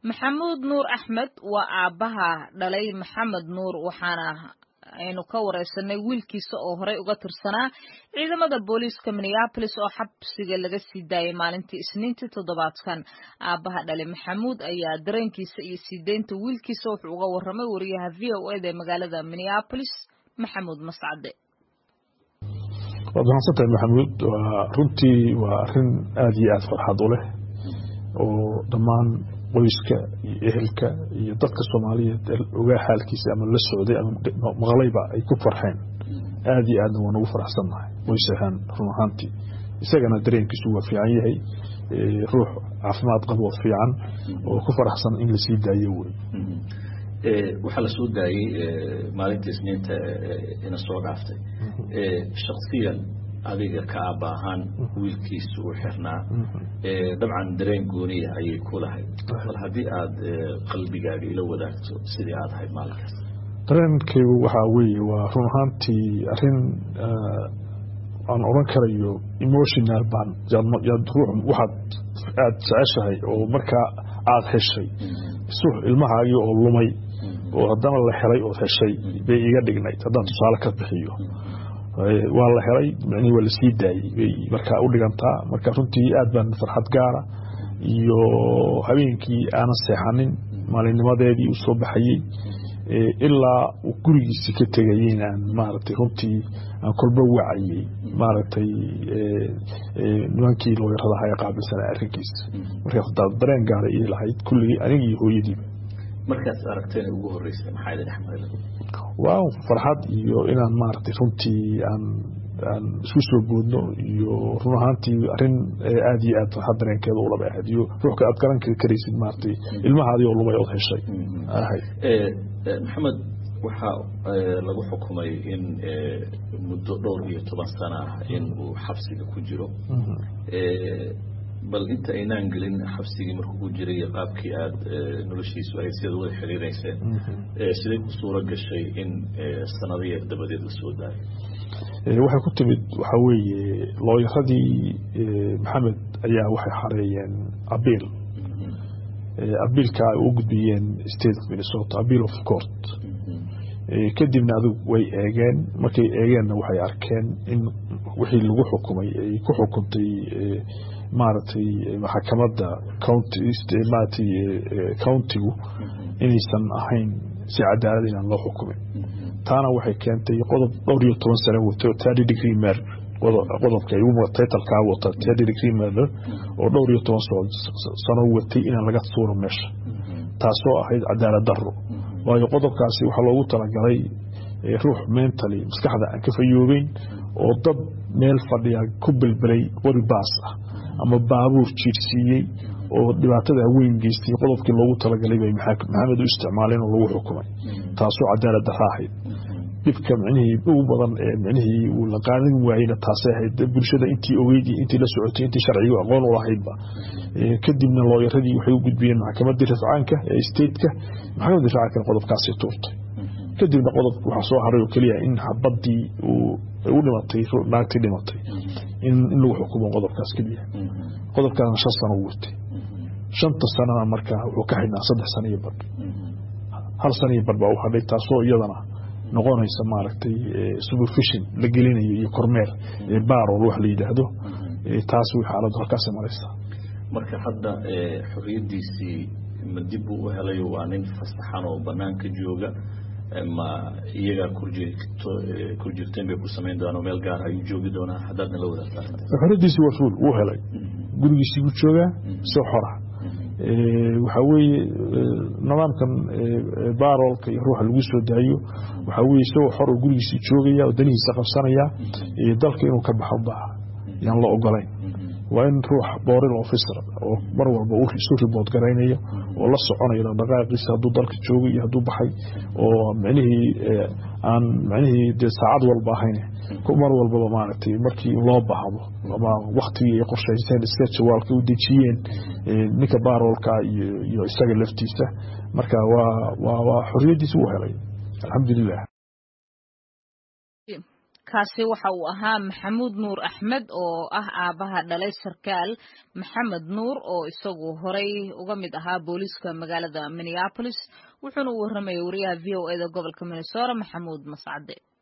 maxamuud nuur axmed waa aabbaha dhalay maxamed nuur waxaana aynu ka wareysanay wiilkiisa oo horey uga tirsanaa ciidamada booliiska minneabolis oo xabsiga laga sii daayay maalintii isniintii toddobaadkan aabbaha dhale maxamuud ayaa dareenkiisa iyo sii deynta wiilkiisa wuxuu uga warramay wariyaha v o eda ee magaalada minneabolis maxamuud mascade waad mahadsantahay maxamuud waa runtii waa arin aada iyo aada farxad u leh oo dhammaan qoyska iyo ehelka iyo dadka soomaaliyeed ogaa xaalkiisa ama la socday ama maqlayba ay ku farxeen aada iyo aadna waan ugu faraxsannahay qoys ahaan run ahaantii isagana dareenkiisu waa fiican yahay ruux caafimaad qabo fiican oo ku faraxsan in lasii daayo wey waxaa lasoo daayey maalinta isniinta ina soo dhaaftay shaksiyan adiga ka aaba ahaan wiilkiisa uu xirnaa dabcan dareen gooniya ayay ku lahayd bal haddii aada qalbigaaga ila wadaagto sidii aada ahayd maalinkaas dareenkaygu waxaa weeye waa run ahaantii arin aan oran karayo emotional baan ruux waxaad aada jeceshahay oo markaa aada heshay sux ilmahaagii oo lumay oo haddana la helay ood heshay bay iga dhignayd haddaan tusaale ka bixiyo waa la helay micnihii waa lasii daayey bay markaa u dhigantaa marka runtii aad baan farxad gaara iyo habeenkii aanan seexanin maalinnimadeedii u soo baxayey ilaa uu gurigiisi ka tegayey inaan maaragtay runtii aan kolba wacayey maaragtay nimankii looyaradaha ee qaabilsanaa arrinkiisa markaas hadaad dareen gaara ii lahayd kulligii aniga iyo hooyadiiba markaas aragteen ugu horeysay maxaa idin xamala waa farxad iyo inaan maaragtay runtii aan aan isku soo boodno iyo run ahaantii arin aada iyo aad farxad dareenkeeda ulaba ahayd iyo ruuxka aad garan karaysid maaragtay ilmahaadii oo lumay ood heshay ahayd maxamed waxaa lagu xukumay in muddo dhowr iyo toban sano ah in uu xabsiga ku jiro bal inta aynaan gelin xabsigii markuu ku jiray iyo qaabkii aada noloshiisu ahayd sidaad wada xiriireyseen siday ku suuro gashay in sanado yar dabadeed la soo daayo waxay ku timid waxaa weeye looyaradii maxamed ayaa waxay xareeyeen abiil abiilka ay u gudbiyeen state of minnesota abiil of court kadibna adug way eegeen markay eegeenna waxay arkeen in wixii lagu xukumay ay ku xukuntay maaragtay maxakamadda county countigu inaysan ahayn si cadaalad inaan loo xukumin taana waxay keentay qodob dhowr iyo toban sano wato thirty degree mer qodobka titlkaa wata thirty degree merder oo dhowr iyo toban sano watay inaan laga tuuro meesha taasoo ahayd cadaalad daro waayo qodobkaasi waxaa loogu talagalay ruux mentally maskaxda aan ka fayoobeyn oo dad meel fadhiya ku belbelay qori baas ah ama baabuur jiirsiiyey oo dhibaatada weyn geystay qodobkii loogu talagalay bay maxamed u isticmaaleen oo lagu xukumay taasoo cadaalad dara ahayd dhibka micnihii ugu badan ee micnihii uu la qaadan waayeyna taasay ahayd bulshada intii ogeyd iyo intii la socotay intii sharcigu aqoon u lahaydba kadibna looyaradii waxay u gudbiyeen maxkamaddii rafcaanka ee stateka maxkamaddii rafcaankana qodobkaasi tuurtay kadibna qodobka waxaa soo haray oo keliya in xabadii u dhimatay naagtii dhimatay in lagu xukumo qodobkaas keliya qodobkaasna shan sano u watay shanta sanana markaa wuxuu ka xidhnaa saddex sano iyo badh hal sano iyo badh baa u hadhay taasoo iyadana noqonaysa maaragtay supervision la gelinayo iyo kormeer barol wax la yidhaahdo taas way xaaladdu halkaas maraysaa marka hadda xoriyadiisii ma dib buu u helayo waa nin fasaxan oo banaanka jooga ma iyagaa kurjirteen bay ku samayn doonaa meel gaar ayuu joogi doonaa haddaadna la wadaagta xoriyadiisii waa fuul wuu helay gurigiisii buu joogaa si xora waxaa weeye nidaamkan baroolka iyo ruuxa lagu soo daayo waxaa weye isagoo xor oo gurigiisii joogaya oo danihiisa qabsanaya dalka inuu ka baxo baa yaan la ogolayn waa in ruux booril officer oo mar walba isu ribood garaynayo oo la soconayo dhaqdhaqaaqiisa hadduu dalka joogo iyo hadduu baxay oo micnihii aan micnihii dee saacad walba ahayn mar walbaba maaragtay markii loo baahdo ama waktigii ay qorshaysteen iska jawaalka u dejiyeen ninka baroolka iyo isaga laftiisa marka waa waa xoriyadiisa uu helay alxamdulilah kaasi waxa uu ahaa maxamuud nuur axmed oo ah aabaha dhalay sarkaal maxamed nuur oo isagu horey uga mid ahaa booliiska magaalada minneapolis wuxuuna u warramayay wariyaha v o eda gobolka minnesota maxamuud mascade